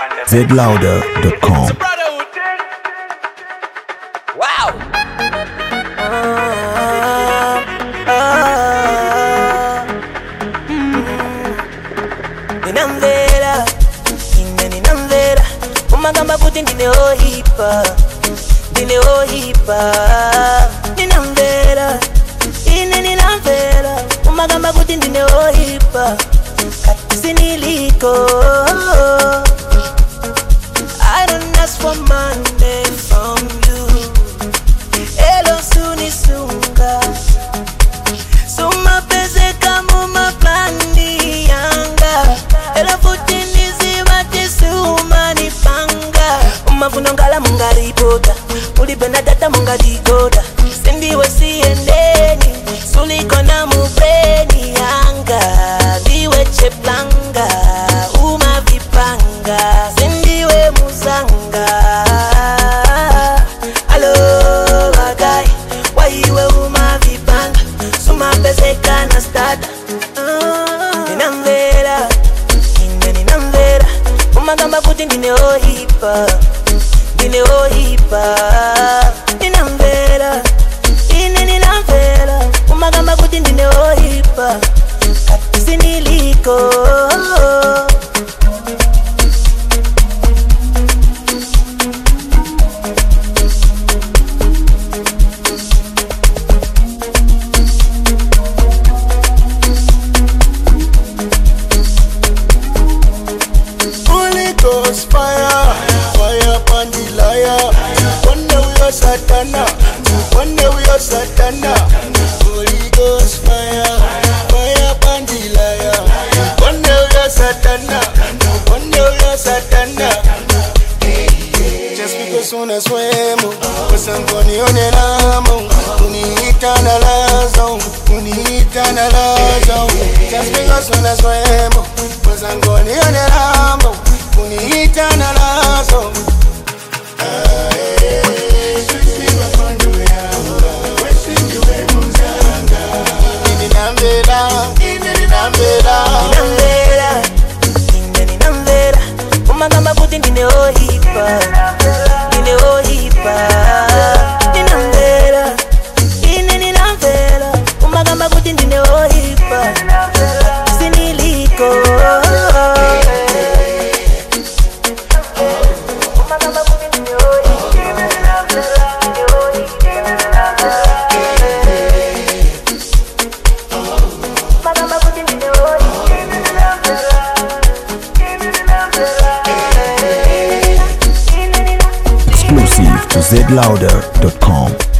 zlouder.com. Wow. ninamvera ine ninamvera umagamba kuti ndine ohipa ndine ohipa ninamvera ine ninamvera umagamba kuti ndine ohipa kati siniliko I don't ask for money from you Elo sunisunga sumapezeka mumaplani yanga ela futi ndizivatiseumanipanga umavuno ngala mungaripota ulipenda data mungadikoda sindiwe siendeni sulikona mubreni yanga ndiwe cheplanga umavipanga sindiwe muzanga alo bagai waiwe umavipanga sumapezekana stata ninamvera ine ninamvera umagamba kuti ndine ohipa ndine ohipa ninamvera ine ninamvera umagamba kuti ndine ohipa kati siniliko Holy Ghost fire, fire upon the liar. One day we are Satana, one day we are Satana. Holy Ghost fire, fire upon the liar. One day we are Satana, one day we are Satana. Just because unaswemo wasangonione namo uniita na lazo uniita na lazo Just because unaswemo wasangonione namo uniita na lazo Ninambela, ninambela ninamvera ine ninamvera umagamba kuti ndine ohipa ndine ohipa ninamvera ine ninamvera umagamba kuti ndine ohipa siniliko umagamba kuti ndine ohipa ndine ohipa umagamba kuti ndine Exclusive to zlouder.com.